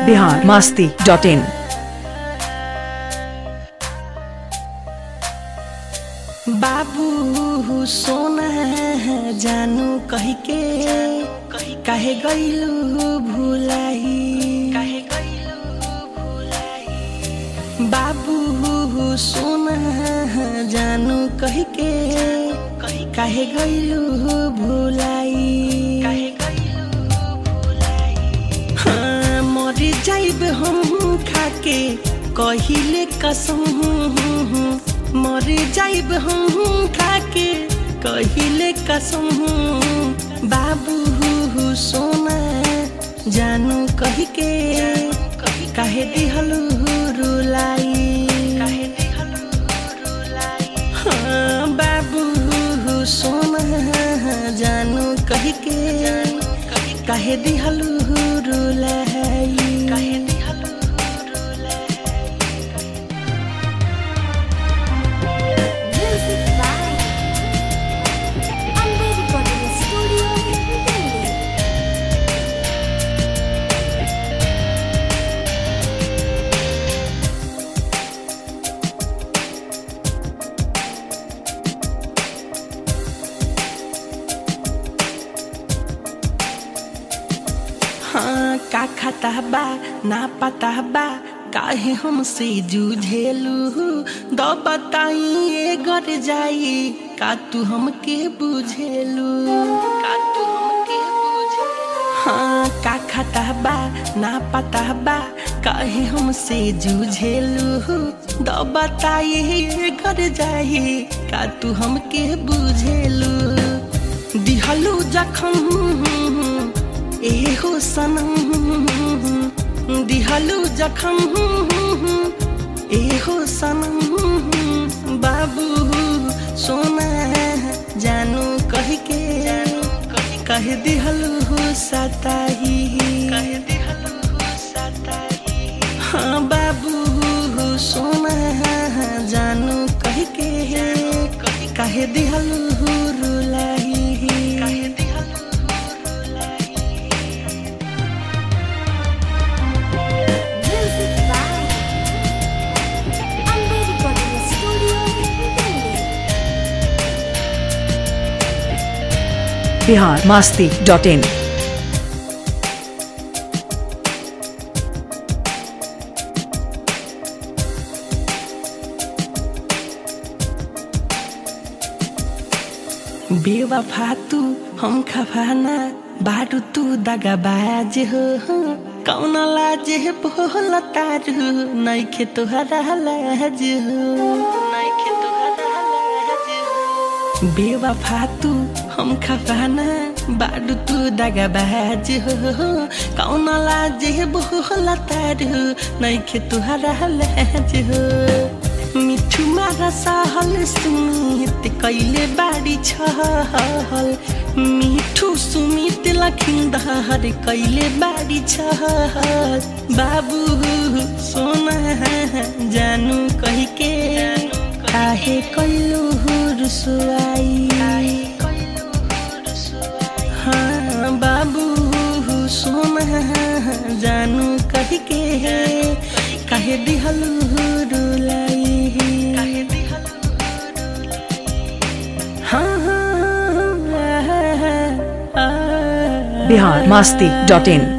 Bihar Masti dot इन बाबू सोना जानू कही के काहे गईलू भुलाई काहे गईलू भुलाई बाबू सोना जानू कही के काहे गईलू भुलाई काहे गईलू भुलाई हाँ मर जाइब हम खाके कहिले कसम मर जाइब हम खाके कहिले कसम बाबू सोना जानू कही के काहे दिहलू रुलाई काहे दिहलू रुलाई हाँ बाबू सोना जानू कही के काहे दिहलू रुलाई काहे दिहलू Music by Amber Recording Studio, Delhi. हाँ का खाता बा ना पता बा काहे हमसे जूझेलू दो बताई ए घर जाई का तू हमके बुझेलू का तू हमके बुझेलू हाँ का खाता बा ना पता बा काहे हमसे जूझेलू दो बताई ए घर जाई का तू हमके बुझेलू दिहलू जखम एहो सनम दिहलु जखम एहो सनम बाबू सोना जानू कह के कह दिहलु सताही कह दिहलु सताही हाँ बाबू सोना जानू कह के कह दिहलु रुलाई कह दिहलु Music by Amber Recording Studio, Delhi. Bihar Masti dot in बेवफा तू हम खफाना बाटू तू दगा बाज हो कौन लाज बोल तारू नैखे तोहरा लाज हो नैखे तोहरा लाज हो बेवफा तू हम खफाना बाडू तू दगा बाज हो कौन लाज बोल तारू नैखे तोहरा लाज हो मिठू मारा सहल सुमित कैले बारी छहल मिठू सुमित लखिन्दर कैले बारी छहल बाबू सोना जानू कही के काहे कैलू रुसुआई हाँ बाबू सोना जानू कही के काहे दिहलू रुलाई काहे दिहलू रुलाई हाँ हाँ, हाँ, हाँ, हाँ। बिहार मास्ती डॉट इन